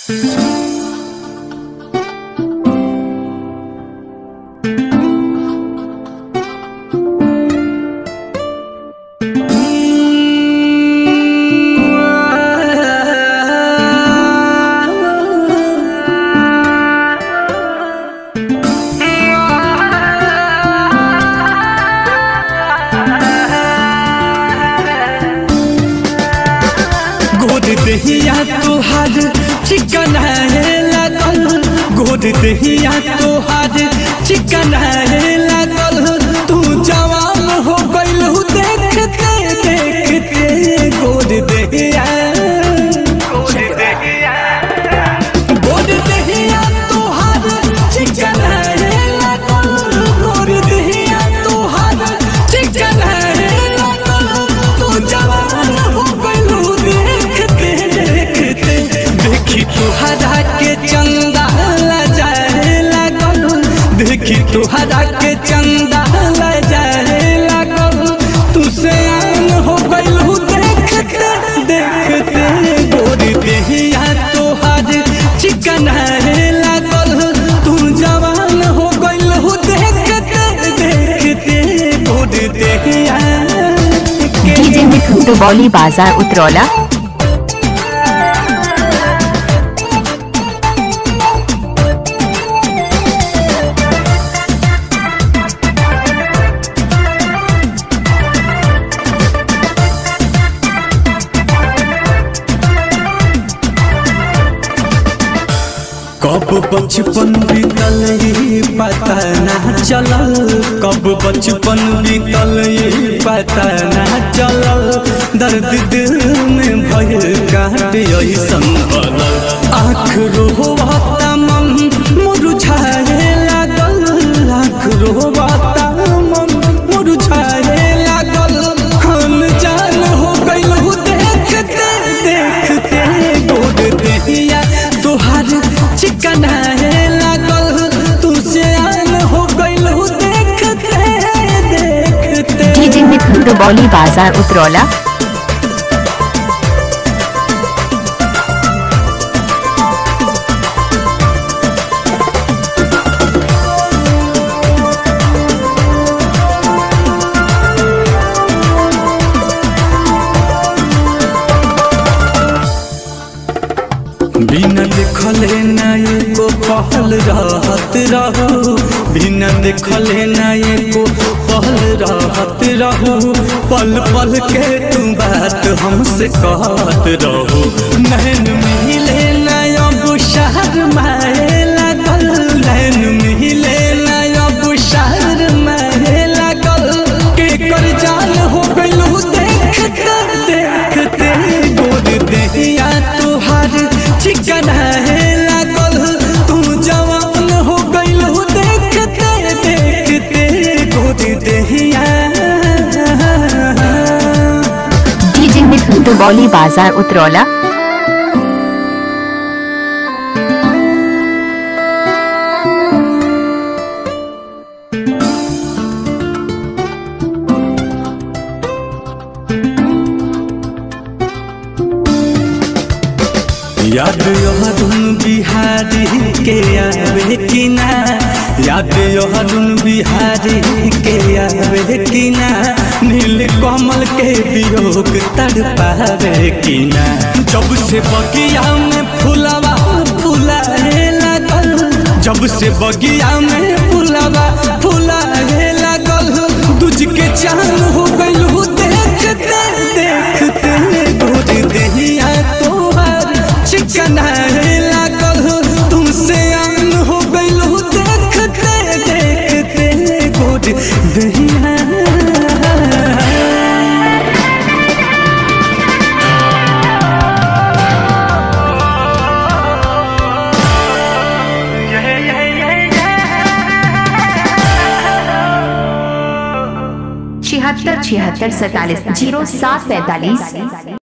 गोद दहिया तोहार चिकन है लागल गोद दहिया तोहार चिकन है लागल तू जवान हो गइल देखते देखते गोद दहिया गोद दहिया तोहार चिकन है लागल गोद दहिया तोहार चिकन है लागल तू जवान हो गइल देखते देखते देखी तुहरा के चंदा जाए लागल देखी तुहरा के चंदा जाए लागल तू से आन हो गइल देखते देखते गोरी देहिया तोहार चिकन है लागल तू जवान हो गइल देखते देखते गोरी देहिया के डीजे मिठू दुबौली बाजार उतरौला कब बचपन बीतल ये पता ना चलल कब बचपन बीतल ये पता ना चलल दर्द दिल में भय काट ऐसन भलल आँख रोवाता मन मुरझाए लागल आँख रोवाता मन मुरझाए लागल हम जान हो गइल देखते देखते गोद देहिया तोहार चिकन है लागल तू से आन हो गइल देखते देखते डीजे मिठू दुबौली बाजार उतरौला बिना देखले ना एको पहल रहत रहू बिना देखले ना एको पहल रहत रहू पल पल के तू बात हमसे कहत रहू नैन मिले ना अब शहर माए लागल नैन मिले ना अब शहर माए लागल के कर जान हो गइलू देखते देखते गोद देहिया तोहार चिकन है लागल तू जवान हो गइलू देखते देखते गोद देहिया डीजे मिठू दुबौली बाजार उतरौला याद यहदुन बिहारी के आवे कि ना याद यहदुन बिहारी के आवे कि ना नील कमल के वियोग तड़पावे कि ना जब से बगिया में फुलवा फुलाए लागल जब से बगिया में फुलवा फुलाए लागल दूज के चांद हो गइल देखते देखते गोद देहिया तोहार चिकन है लागल तुमसे आन हो गइल देखते देखते गोद देहिया छिहत्तर छिहत्तर सैतालीस जीरो सात पैतालीस